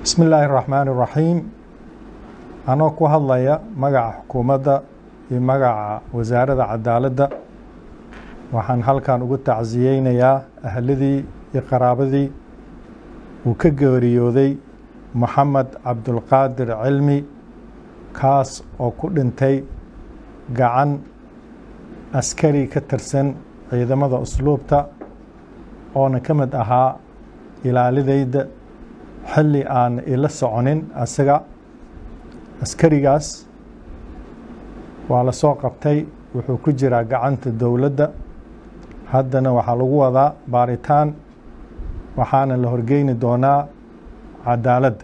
bismi illaahi raxmaani raxiim anoo ku hadlaya magaca xukuumadda iyo magaca wasaaradda cadaaladda waxaan halkan ugu tacsiyeynayaa ahladii iyo qaraabadii uu ka geeriyooday moxamed cabdulqaadir cilmi kaas oo ku dhintay gacan askari ka tirsan ciidamada usluubta oona ka mid ahaa ilaalidayda xilli aan ila soconin asaga askarigaas waa la soo qabtay wuxuu ku jiraa gacanta dowladda haddana waxaa lagu wadaa baaritaan waxaana la horgeyni doonaa cadaaladda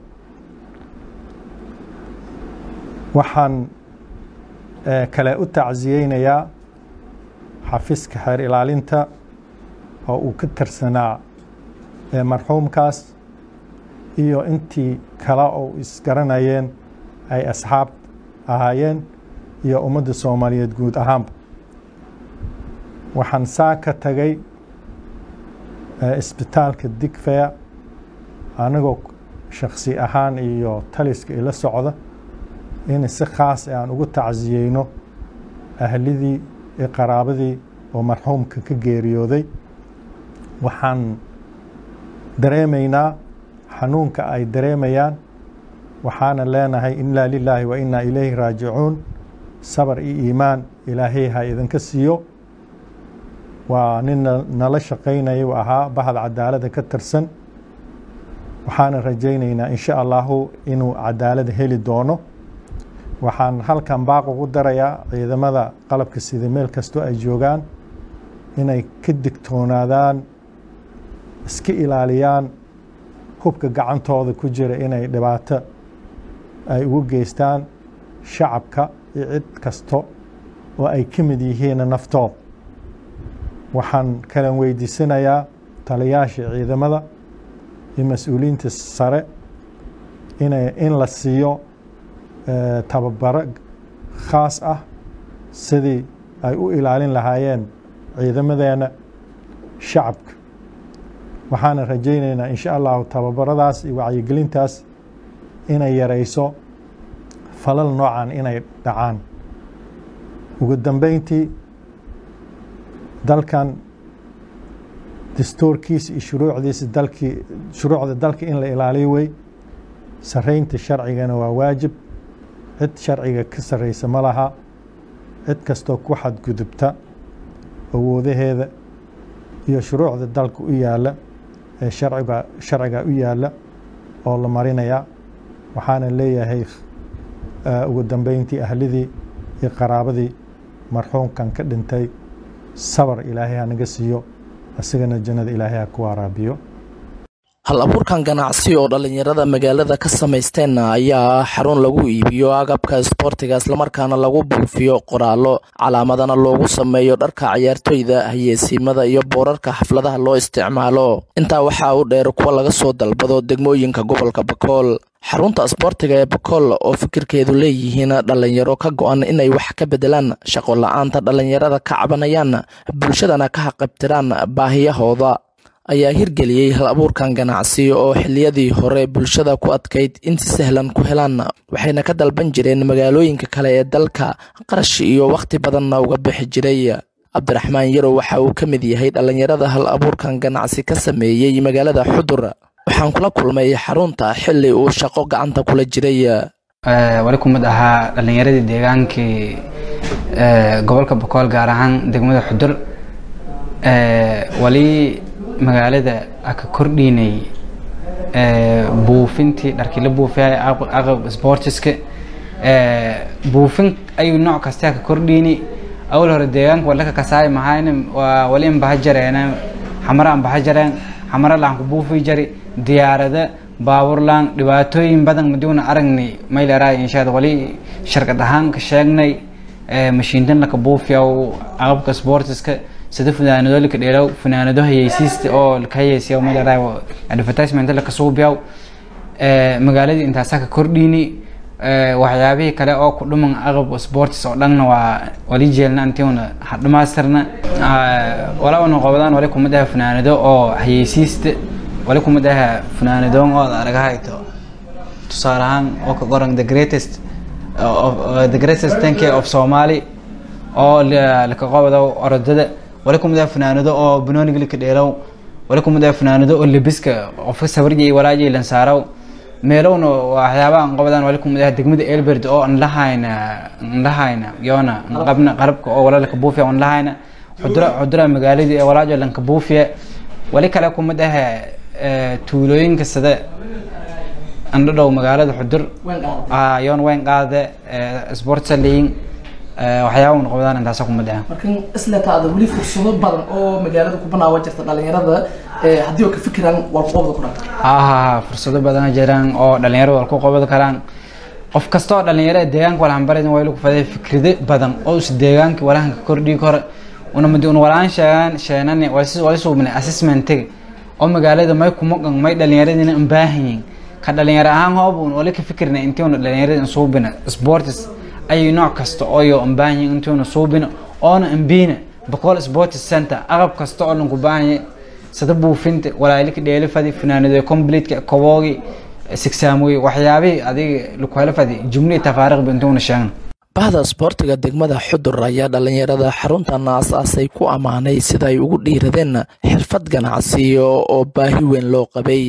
waxaan kale u tacsiyeynayaa xafiiska xeer ilaalinta oo uu ka tirsanaa marxuumkaas iyo intii kale oo isgaranayeen ay asxaab ahaayeen iyo ummadda soomaaliyeed guud ahaanba waxaan saa ka tagay isbitaalka digfeya anigoo shaksi ahaan iyo taliska ila socda in si khaas aan ugu tacsiyeyno ahlidii iyo qaraabadii oo marxuumka ka geeriyooday waxaan dareemaynaa xanuunka ay dareemayaan waxaana leenahay inaa lilaahi wa inaa ilayhi raajicuun sabar iyo iimaan ilaahay ha idinka siiyo waa nin nala shaqaynaya u ahaa bahad cadaalada ka tirsan waxaana rajaynaynaa insha allahu inuu cadaalada heli doono waxaan halkan baaq ugu darayaa ciidamada qalabka sida meel kastoo ay joogaan inay ka digtoonaadaan iska ilaaliyaan hubka gacantooda ku jira inay dhibaato ay ugu geystaan shacabka iyo cid kasto oo ay ka mid yihiin naftooda waxaan kalan weydiisanayaa taliyaasha ciidamada iyo mas-uuliyiinta sare ina in la siiyo tababaro khaas ah sidii ay u ilaalin lahaayeen ciidamadeena shacabka waxaana rajaynaynaa insha allahu tababaradaas iyo wacyigelintaas inay yarayso falal noocan inay dhacaan ugu dambeyntii dalkan dastuurkiisa iyo shuruucdiisa dalkii shuruucda dalka in la ilaaliyo wey saraynta sharcigana waa waajib cid sharciga ka sarreysa ma laha cid kastoo ku xadgudubta awoodaheeda iyo shuruucda dalka u yaalla ee sharciga sharciga u yaalla oo la marinayaa waxaana leeyahay ugu dambeyntii ahlidii iyo qaraabadii marxuumkan ka dhintay sabar ilaahay ha naga siiyo isagana jannada ilaahay ha ku waraabiyo hal abuurkan ganacsi oo dhallinyarada magaalada ka samaysteen ayaa ah xarun lagu iibiyo agabka isboortiga islamarkaana lagu buufiyo qoraallo calaamadana loogu sameeyo dharka ciyaartoyda hayeesiimada iyo boorarka xafladaha loo isticmaalo intaa waxaa u dheer kuwa laga soo dalbado degmooyinka gobolka bakool xarunta isboortiga ee bakool oo fikirkeedu leeyihiin dhallinyaro ka go-an inay wax ka bedelaan shaqo la-aanta dhallinyarada ka cabanayaan bulshadana ka haqabtiraan baahiyahooda ayaa hirgeliyey hal abuurkan ganacsi oo xiliyadii hore bulshada ku adkayd in si sahlan ku helaan waxayna ka dalban jireen magaalooyinka kale ee dalka qarash iyo wakhti badanna uga bixi jiray cabdiraxmaan yarow waxa uu ka mid yahay dhallinyarada hal abuurkan ganacsi ka sameeyey magaalada xudur waxaan kula kulmay xarunta xili uu shaqo gacanta kula jiray wali ku mid ahaa dhallinyaradii deegaankii gobolka bakool gaar ahaan degmada xudur wali magaalada aka kordhinay buufintii dharkii la buufiyay aqab sportiska buufin ayuu nooc kasta aka kordhini awal hore deegaanka walaka kasaay mahayn waa wali an baha jareena xamara an baha jareen xamara laan ku buufi jari diyaarada baabuur laan dhibaatooyin badan madiuna aragni mayleraa inshaad wali sharkad ahaan ka sheegnay mashiintan laka buufiyaw aqabka sportiska sida funaanado laka dheeraw funaanado hayeysiista oo laka hayeysiya mayleraa advertisement laka suubiyaw magaaladii intaasaa ka kordhini waxyaabihii kale oo ku dhuman aqab sports oo dhanna waa wali jeelna antiuna dhamaystirna wala una qobdaan wali kumid ah funaanado oo hayeysiista wali kumid ah funaanadoon oo aragahayto tusaale ahaan oo ka qoran the greatest of the greatest tank of Somali oo laka qabado orodada wali kumida fanaanado oo banooniga laka dheelow wali kumida fanaanado oo lebiska qofka sawirjay walaaji lan saaraw meelowna waxyaabaha aan qabadaan wali kumida degmada Elbert oo aan lahayna aan lahayna yoona aan qabna qarabka oo wala laka buufiya aan lahayna xudura xudura magaaladii ee walaaji lan ka buufiya wali kale kumida tuulooyinka sida andhadhow magaalada xudur yoon weyn qaade sportsaleyin waxyaaba un qabdaan intaasa kuma dhaca markan isletaada weli fursado badan oo magaalada ku banaawa jirta dhalinyarada haddii oo ka fikiraan waa ku qabda kuran ha ha ha fursado badan jiraan oo dhalinyarada waa ku qabadi karaan qof kasta oo dhalinyaro deegaanka walhanbarid waa lagu faday fikrado badan oo is deegaanka walahanka kordhigi karo una madi un walaan sheegaan sheenani wali suubnay assessmentiga oo magaalada may kumaqan may dhalinyaradina un baahan yihin ka dhalinyaro ahaan hoob un wali ka fikirna intii una dhalinyarada suubina sports ay nooc kasta ooyo un baahan yihin intii una suubina oona ambiina boqol sports center aqab kasta oo lanku baahan yahay sida buufinta walaalika dheelifadi fanaanado completeka koboogi sigsaamoy waxyaabihii adiga laku helo fadi jumlii tafaariqba intii una sheegna bahda isboortiga degmada xudur ayaa dhalinyarada xaruntan aas-aasay ku ammaanay sida ay ugu dhiiradeen xirfad ganacsiyo oo baahi weyn loo qabay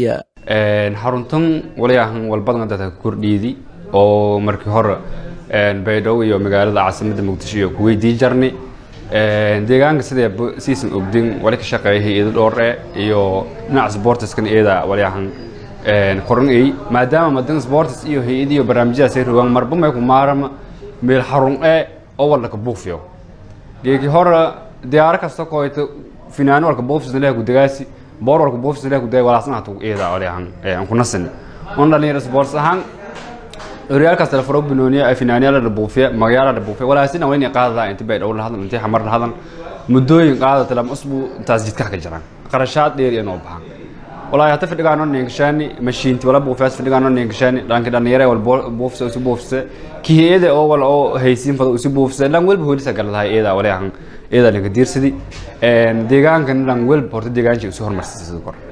xaruntan wali ahan walbadan dadka kordhiidi oo markii hore baydhabo iyo magaalada caasimadda muqdisho iyo kuweydii jarni deegaanka sidee siisan ogdin wali ka shaqeeya hay-ado dhoore iyo dhinaca sportiskan iyada wali ahan qoran ay maadaama madan sportis iyo hay-adi iyo barnaamijyadaas ay rogaan marba may ku maarama meel xarun ee oo walka buufiyo geeki hore diyaaro kasta koyto finaano walka buufisna leh gudagaasi boor walka buufisna leh gudaga walaasna hatu iyada wali ahan aan ku nasin on dhalinyaro sports ahaan horyaalkaas telefaro banooniya ay finaanyaala la buufiya magayaala la buufiya walaasina waa inay qaadadaa intii bay dhow la hadlan intii xamar la hadlan muddooyin qaada tilam usbuu intaas jidka ka jiraan qarashaad dheer inoo baxan walaahi hata fidhigaano ninkashaani mashiinti wala buufiyaas fidhigaano ninkashaani dhanki dhalinyare wal buufisa usi buufisa kihiyada oo wala oo haysiin fada usi buufisa lan welba hoolisa galadahay iyada wali ahan iyada ninka diirsidi deegaankan lan welba horta deegaanshi usi hormarsisay sidoo kore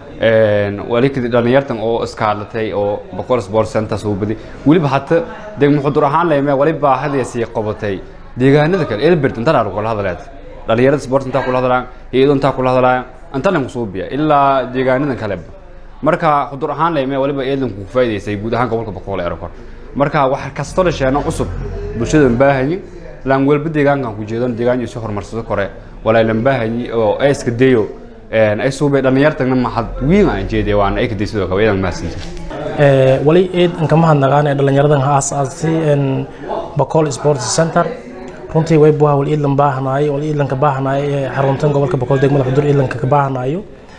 wali dhalinyartan oo iskaalatay oo boqol sport center soo badi weliba hata degmo xudur ahaan leeme wali baahadii sii qabatay deegaanada kale elbert inta dhaar kula hadaleed dhalinyarada sport inta kula hadalaan iyadoo inta kula hadalaan inta lan kusoo biya ilaa deegaanada kale marka xudur ahaan leeme waliba eedan ku faa'iideysay guud ahaan gobolka boqol eero kor marka wax kasto la sheeno cusub bulshada baahanyi lan walba deegaankan ku jeedan deegaan isu horumarsado kore walaa lan baahanyi oo ay iska dayo ay suubay dhalinyartana maxad wiin aan jeeday waan ay kadii sidoo kale idan maasinta wali eed inka mahadnaqaan ee dhalinyaradan ha aasaasay bacol sports center runtii way buha wal iidlan baahanaay wal iidlanka baahanaay ee xaruntan gobolka bacol degmada xudur iidlanka ka baahanayo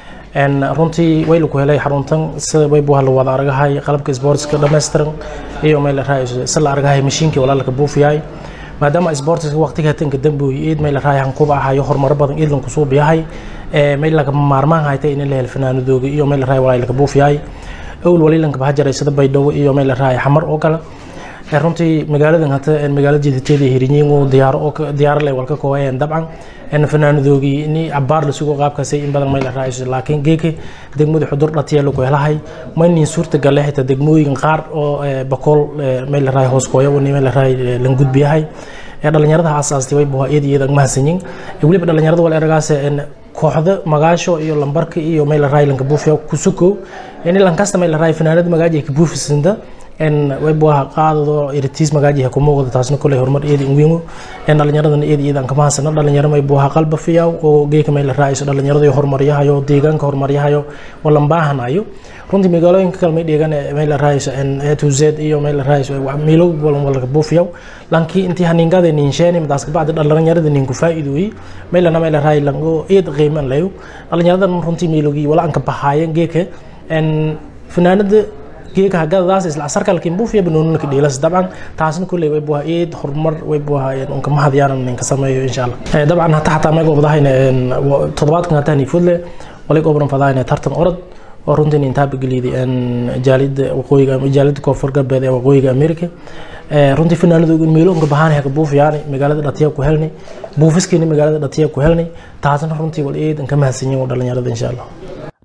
runtii way laku helay xaruntan sida way buha la wada argahay qalabka sportska dhammaystiran iyo meel la raayo si la argahay mashiinkii walaalka buufiyahay maadaama sportska waqtiga tanka dambuy iid meel la raayo hankuba ahayo horumaro badan iidlan kusoo biyahay meel laga maarmaan haytay in la hel fanaanadooga iyo meel la raayo walaa laga buufiyahay owl wali lanka baxa jiray sida baydhabo iyo meel la raayo xamar oo kale runtii magaaladan hata magaalada jeediteeda hirinyiin diyaaro oo diyaaro leh walka koobayeen dabcan en fanaanadoogii in cabaar la sugo qaabkaasay in badan meel la raayo laakiin geeka degmada xudur dhatiya lagu helahay maynin suurta galle xitaa degmooyin qaar oo bakool meel la raayo hoos kooya meel la raayo lan gudbiyahay dhalinyarada aasaastay way buhaa iyada iyada mahadsanyiin weliba dhalinyarada wal eragaas kooxda magaasho iyo lambarka iyo meel la raayo lanka buufiya kusuko in lankasta meel la raayo fanaanada magaaji ka buufisinda en way buaha qaadado iritiis magaaji ku muuqda taasna kuley horumar iyada inwiingo en dhalinyaradana iyada iyada ka mahadsana dhalinyaro may buaha qalba fiyaw oo geeka meel la raayso dhalinyarada horumaryahayo deegaanka horumaryahayo walan baahanayo runtii magaalooyinka kale may dheegan meel la raayso en a to z iyo meel la raayso miilo walan walka buufiyaw lankii intii haniingada ninsheeni madaas kabacdi dhalinyarada ninku faa'iidooyi meelana meel la raayo lango iyad qiiman layo dhalinyaradan runtii miilogii wala anka bahaayeen geeka en fanaanada geeka hagadaas isla asarkalkin buufiya banoonunka dhiilas dabcan taasna kulley way buha eed horumar way buha unka mahadiyaanan ninka sameeyo insha allah dabcan hata xataa meeg obdahayna toddobaadkan hatani fudle walig obran fadahayna tartan orod oo runtii intaaba geliyday jaalida waqooyiga jaalida koonfur galbeed ee waqooyiga america runtii fanaanadooga meeloonka bahaan haka buufiyaani magaalada dhatiya ku helnay buufiskiina magaalada dhatiya ku helnay taasna runtii wal eed inka mahadsanyin dhalinyarada insha allah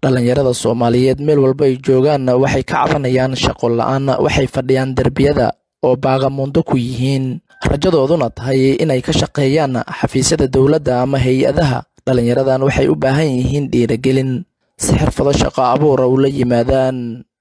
dhallinyarada soomaaliyeed meel walba ay joogaanna waxay ka cabanayaan shaqo la-aan waxay fadhiyaan derbiyada oo baagamundo ku yihiin rajadooduna tahay inay ka shaqeeyaan xafiisyada dowladda ama hay-adaha dhallinyaradan waxay u baahan yihiin dhiiragelin si xirfado shaqo abuura ula yimaadaan